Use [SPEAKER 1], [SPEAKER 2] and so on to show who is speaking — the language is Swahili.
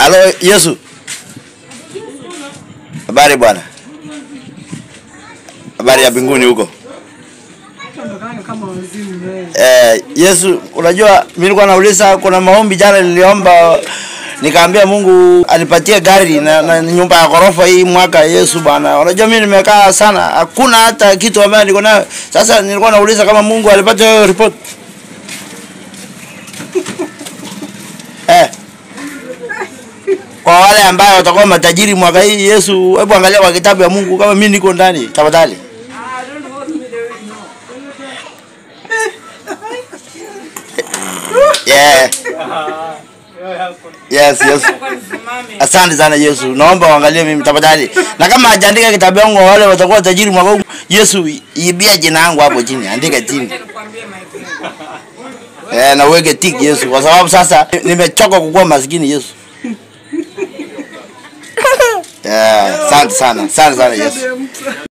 [SPEAKER 1] Halo Yesu. Habari bwana. Habari ya mbinguni huko.
[SPEAKER 2] Ondokanga kama wazimu wewe.
[SPEAKER 1] Eh, Yesu, unajua mimi nilikuwa nauliza kuna maombi jana niliomba nikaambia Mungu anipatie gari na, na nyumba ya ghorofa hii mwaka Yesu bwana. Unajua mimi nimekaa sana, hakuna hata kitu ambayo niko nayo. Sasa nilikuwa nauliza kama Mungu alipata hiyo report. eh. Kwa wale ambao watakuwa matajiri mwaka hii Yesu, hebu angalia kwa kitabu ya Mungu kama mimi niko ndani tafadhali. Yeah. Yes, yes. Asante sana Yesu. Naomba uangalie mimi tafadhali. Na kama hajaandika kitabu yangu wale watakuwa tajiri mwaka huu. Yesu ibia jina yangu hapo chini. Andika chini. Eh, na uweke tick Yesu kwa sababu sasa nimechoka kukuwa maskini Yesu. Yeah, asante sana. Asante sana Yesu.